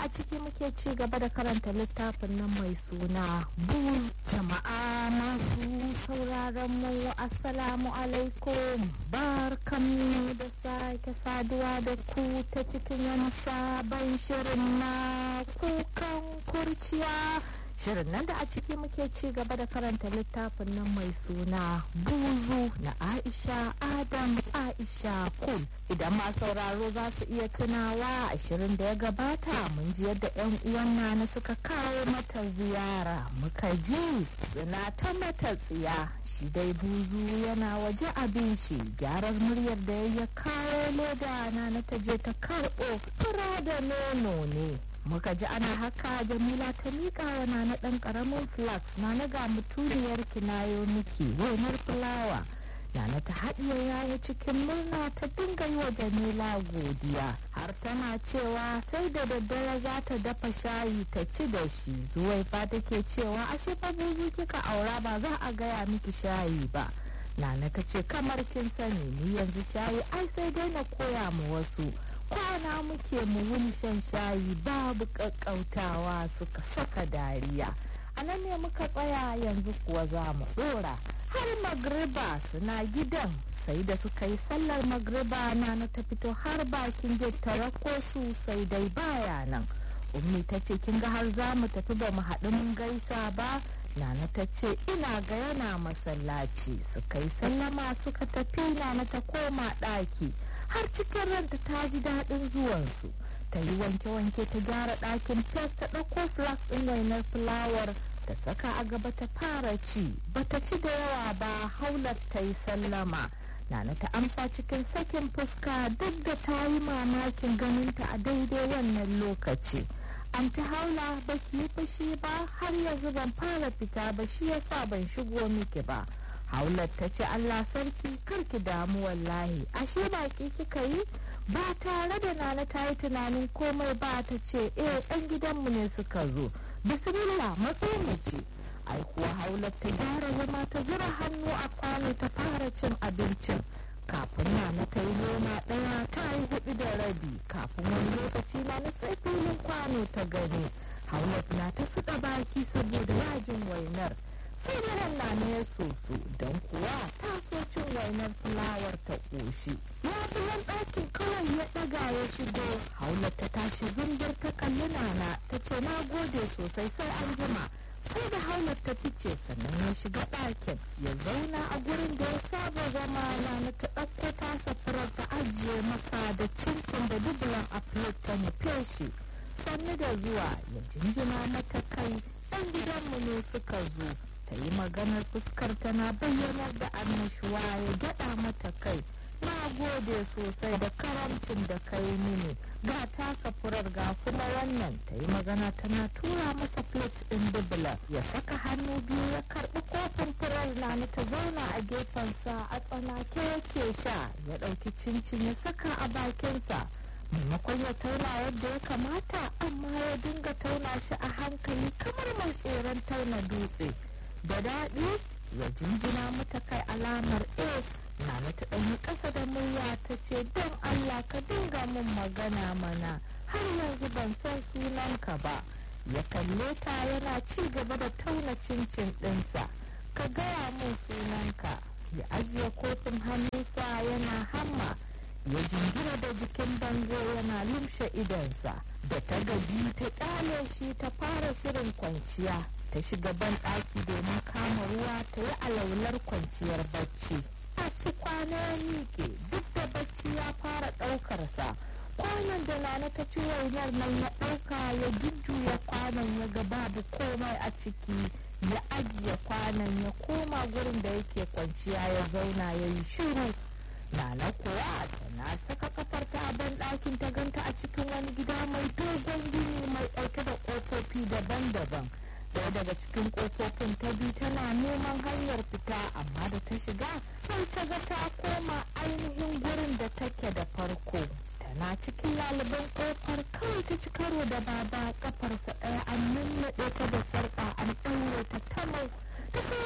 a ciki muke ci gaba da karanta littafin nan mai suna buz jama'a masu sauraron mu assalamu alaikum barkanmu da sake saduwa da ku ta cikin wani sabon shirin na kukan kurciya shirin nan da a ciki muke ci gaba da karanta littafin nan mai suna buzu na aisha adam aisha kul idan ma sauraro za su iya tunawa a shirin da ya gabata mun ji yadda yan uwan nana suka kawo mata ziyara muka ji suna ta mata tsiya shi dai buzu yana waje abin shi gyarar muryar da ya kawo leda na ta je ta karɓo fura da nono ne muka ji ana haka jamila ta miƙa wa na ɗan ƙaramin flax na na ga mutuniyar kinayo miki wainar fulawa Nana ta haɗiye yawo cikin murna ta dinga yi wa Jamila godiya har tana cewa sai da daddare za ta dafa shayi ta ci da shi zuwai fa take cewa ashe fa buzu kika aura ba za a gaya miki shayi ba Nana ta ce kamar kin sani ni yanzu shayi ai sai dai na koya mu wasu kwana muke mu wuni shan shayi babu ƙaƙƙautawa suka saka dariya a nan ne muka tsaya yanzu kuwa za mu ɗora har magriba suna gidan sai da suka yi sallar magriba na na ta fito har bakin gate ta rako su sai dai baya nan ummi ta ce kin ga har za mu tafi ba mu haɗu mun gaisa ba nana ta ce ina ga yana masallaci suka yi sallama suka tafi nana ta koma ɗaki har cikin ranta ta ji daɗin zuwansu ta yi wanke-wanke ta gyara ɗakin fes ta ɗauko flax ɗin wainar fulawar ta saka a gaba ta fara ci bata ci da yawa ba haular ta yi sallama nana ta amsa cikin sakin fuska duk da ta yi mamakin ganinta a daidai wannan lokaci an ta haula ba ki yi fushi ba har yanzu ban fara fita ba shi yasa ban shigo miki ba haular ta ce allah sarki karki damu wallahi ashe baki kika yi ba tare da nana ta yi tunanin komai ba ta ce eh ɗan gidanmu ne suka zo bismillah matso mu ce ai kuwa haular ta gyara zama ta zura hannu a kwano ta fara cin abincin kafin nana ta yi noma ɗaya ta yi hudu da rabi kafin wani lokaci na na sai filin kwano ta gani haular na ta suɗa baki saboda yajin wainar sai da na ya soso don kuwa ta so cin wainar fulawar ta ƙoshi labulan ɗakin kawai ya ɗaga ya shigo haular ta tashi zumbir ta kalli nana ta ce na gode sosai sai an jima sai da haular ta fice sannan ya shiga ɗakin ya zauna a gurin da ya saba zama nana ta ɗauko tasa furar ta ajiye masa da cincin da dubulan a plate ta nufe shi sannu da zuwa ya jinjina mata kai ɗan gidanmu ne suka zo ta yi maganar fuskar tana bayyanar da annashuwa ya gyaɗa mata kai na gode sosai da karamcin da ka yi mini ga taka furar ga kuma wannan ta yi magana tana tura masa plate ɗin dubula ya saka hannu biyu ya karɓi kofin furar na ta zauna a gefensa a tsanake yake sha ya ɗauki cincin ya saka a bakinsa maimakon ya tauna yadda ya kamata amma ya dinga tauna shi a hankali kamar mai tseren tauna dutse da daɗi ya jinjina mata kai alamar a na ta ɗanyi ƙasa da murya ta ce don allah ka dinga min magana mana har yanzu ban san sunanka ba ya kalle ta yana ci gaba da tauna cincin ɗinsa ka gaya min sunanka ya ajiye kofin hannunsa yana hamma ya jingina da jikin bango yana lumshe idonsa da ta gaji ta ƙyale shi ta fara shirin kwanciya ta shiga ban ɗaki domin kama ruwa ta yi alaular kwanciyar bacci su kwana ya miƙe duk da bacci ya fara ɗaukarsa kwanan da nana ta ci wainar nan ya ɗauka ya jujjuya kwanan ya ga babu komai a ciki ya ajiye kwanan ya koma gurin da yake kwanciya ya zauna ya yi shiru nana kuwa tana saka kafar ta a ban ɗakin ta ganta a cikin wani gida mai dogon gini mai ɗauke da ƙofofi daban-daban ɗaya daga cikin ƙofofin ta bi tana neman hanyar fita amma da ta shiga sai ta ga ta koma ainihin gurin da take da farko tana cikin laliban ƙofar kawai ta ci karo da baba kafarsa ɗaya an nunnaɗe ta da sarƙa an ɗaure ta tamau ta